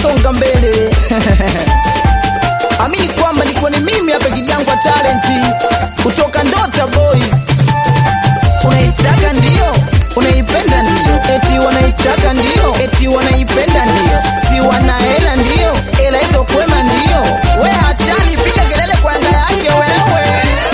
songa mbele amini kwamba nikuwa ni mimi hapa kijangwa talenti kutoka Ndota Boys. Unaitaka ndio, unaipenda ndio, eti wanaitaka ndio, eti wanaipenda ndio, si wana hela ndio, hela hizo kwema ndio. We hatari, piga kelele kwa anga yake wewe.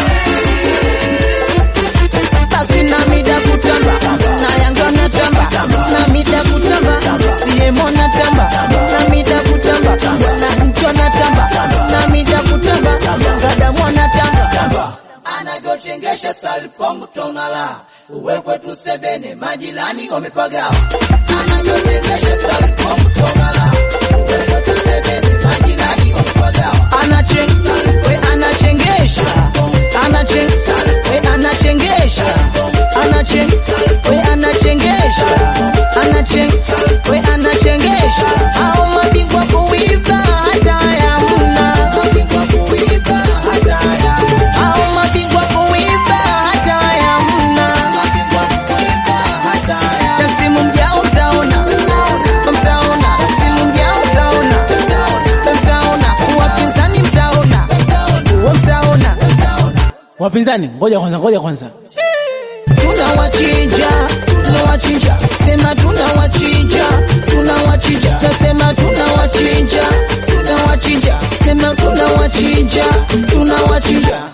Basi na mida kutamba, na Yanga na tamba, na mida kutamba, siemo na tamba, na mida kutamba, na mcho na tamba, na mida kutamba, Kadamu na tamba. anavyochengesha salpong tonala uwe kwetu sebene majirani wamepagawa anavyochengesha salpong tonala uwe kwetu sebene majirani wamepagawa anachenga we anachengesha anachenga we anachengesha anachenga we anachengesha anachenga we anachengesha hao mabingwa kuiba hata yamna kuiba hata ya hao mabingwa kuiba hata yamna kuiba hata ya tasimu mjao mtaona mtaona tasimu mjao mtaona mtaona wapinzani mtaona mtaona Wapinzani, ngoja kwanza, ngoja kwanza. tunawachinja tunawachinja sema tunawachinja tunawachinja tasema tunawachinja tunawachinja sema tunawachinja tunawachinja